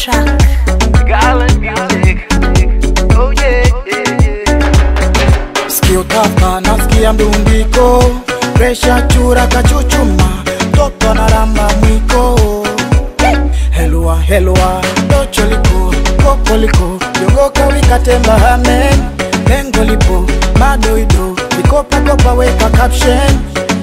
track. Garland music. Oh yeah, yeah, yeah. Sikio tapa nasikia mdundiko, presha chura kachuchuma, toto analamba mwiko. Helwa helwa, docholiko, kokoliko, yogoka wikatemba hamen, lengo lipo, madoido, vikopa kopa weka caption.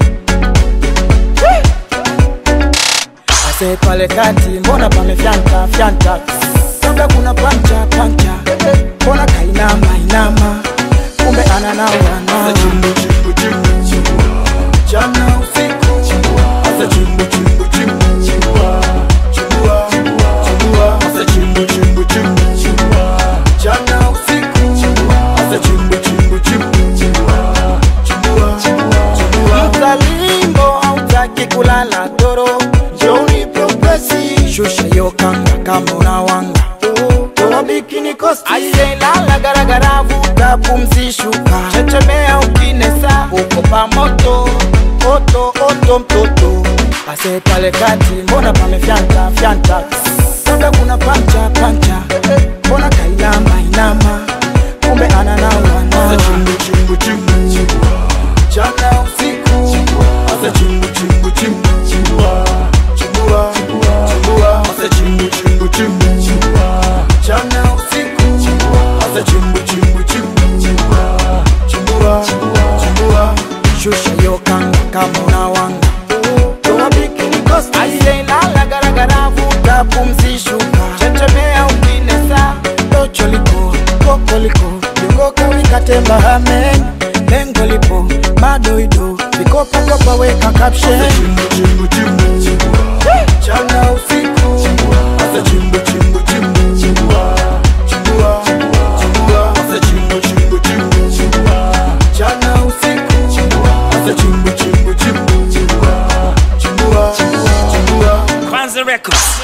Ase pale kati, mbona pamefyanta fyanta, labda kuna pancha pancha, mbona kainama inama, kumbe ananawa nawa. Jana usiku, asa chimbu chimbu chimbu chimbua, chimbua, chimbua, asa chimbu chimbu chimbu chimbua. Jana usiku, asa chimbu chimbu chimbu chimbua, chimbua, chimbua. Mtalimbo hautaki kulala doro, Johnny Progressi, shusha hiyo kanga kama unawanga. Toa bikini kosti, aise lala garagara, vuta pumzi, shuka, chechemea ukinesa, uko pamoto oto oto mtoto ase pale kati, mbona pamefyanta fyanta, labda kuna pancha pancha, mbona kainama inama, kumbe ananawa nawa. Jana usiku, asa chimbu chimbu chimbu chimbua, chimbua, chimbua, asa chimbu chimbu chimbu chimbua. Jana usiku, asa chimbu chimbu chimbu chimbua, chimbua, chimbua. Shusha hiyo kanga kama unawanga, toa bikini kosti, aise lala garagara, vuta pumzi, shuka, chechemea ukinesa, docho liko, koko liko, yogoka wikatemba hamen, lengo lipo, madoido, vikopa kopa weka caption. Jana usiku, asa chimbu chimbu chimbu chimbua, chimbua, chimbua, asa chimbu chimbu chimbu chimbua. Jana usiku, asa chimbu chimbu chimbu chimbua, chimbua, chimbua. Kwanza Records.